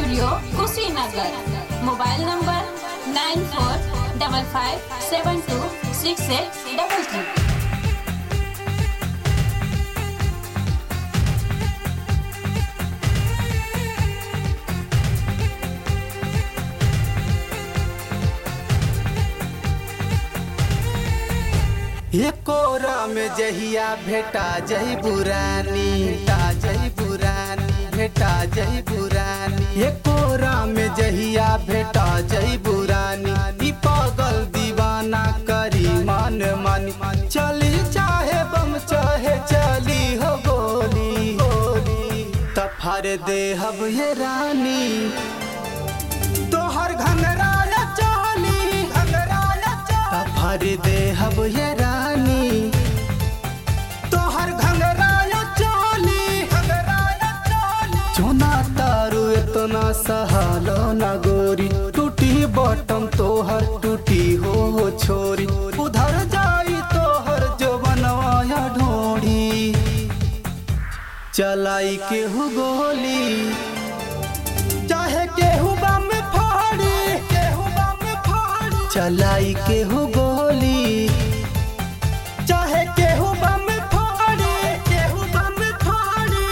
studio Kushinagar mobile number nine four double five seven two six eight double three एकोरा में जहिया भेटा जही बुरानी भेटा जही बुरानी भेटा जही बुरानी एकोरा में जहिया भेटा जही बुरानी ई पागल दीवाना करी मान मानी चली चाहे बम चाहे चली हो गोली गोली तफर दे हब ये रानी तोहर घंगराया चोली घंगराया चोली भर दे हब ये रानी तोहर घंगराया चोली घंगराया चोली चोना तारू इतना सहालो ना गोरी टूटी बॉटम तोहर टूटी हो छोरी उधर जाई तोहर जो बनवाया ढोड़ी चलाई के हु गोली चाहे केहू बम फाड़ी केहू बम फाड़ी चलाई केहू गोली चाहे केहू बम फाड़ी केहू बम फाड़ी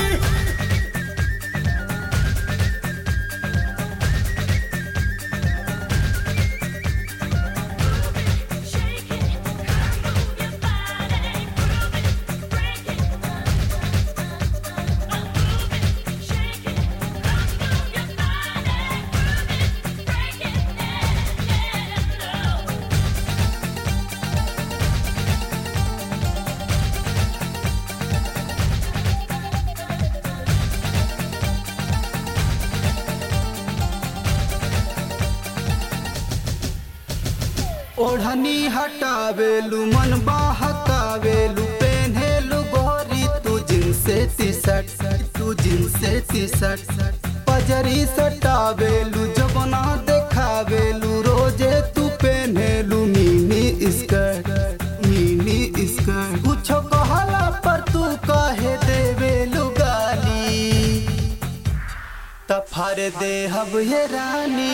ओढ़नी हटावेलू मन बहकावेलू पेन्हेलू गोरी तू जिनसे टी शर्ट तू जिनसे टी शर्ट पजरी सटावेलू जबना देखावेलू रोजे तू पेन्हेलू मिनी स्कर्ट मिनी स्कर्ट कुछो कहला पर तू कहे देवेलू गाली तफर दे हब ये रानी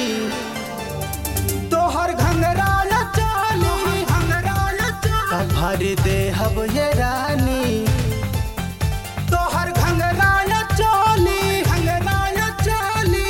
तोहर घंगराया चाली घंगराया चाली भर दे हब ये रानी तोहर घंगराया चाली घंगराया चाली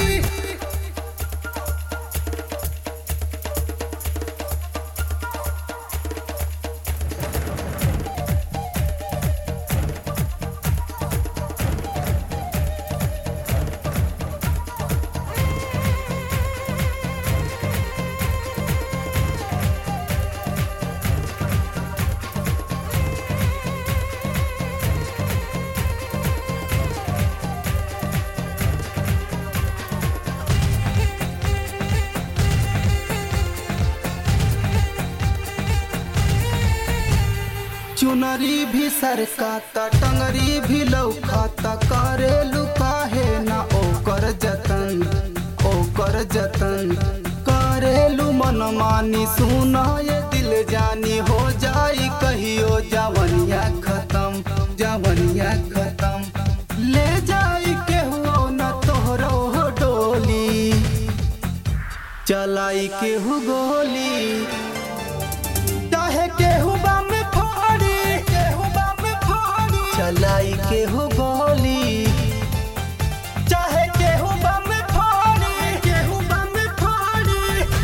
चुनरी भी सरकाता टंगरी भी लौकाता करे लुकाहे ना ओकर जतन ओकर जतन करेलू मनमानी सुना ये दिल जानी हो जाई कहियो जवनिया खत्म जवनिया खत्म ले जाई केहू न तोहरो हो डोली चलाई केहू गोली चाहे केहू बम फाड़ी केहू बम फाड़ी चलाई केहू गोली चाहे केहू बम फाड़ी केहू बम फाड़ी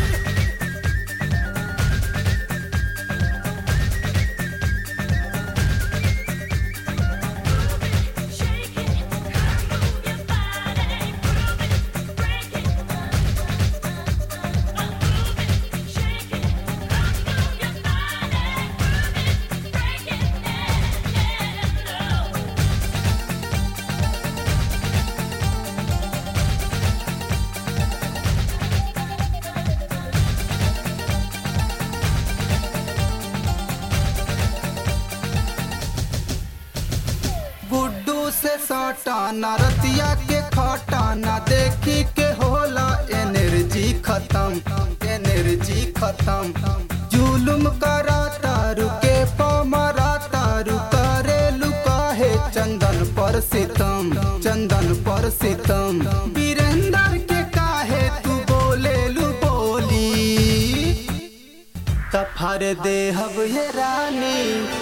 गुड्डू से सटाना रतिया के खटाना देखी के होला एनर्जी खत्म एनर्जी खत्म जुलुम करा तारू के पमरा तारू करे लुकाहे चंदन पर सितम चंदन पर सितम वीरेंद्र के का हर देहब ये रानी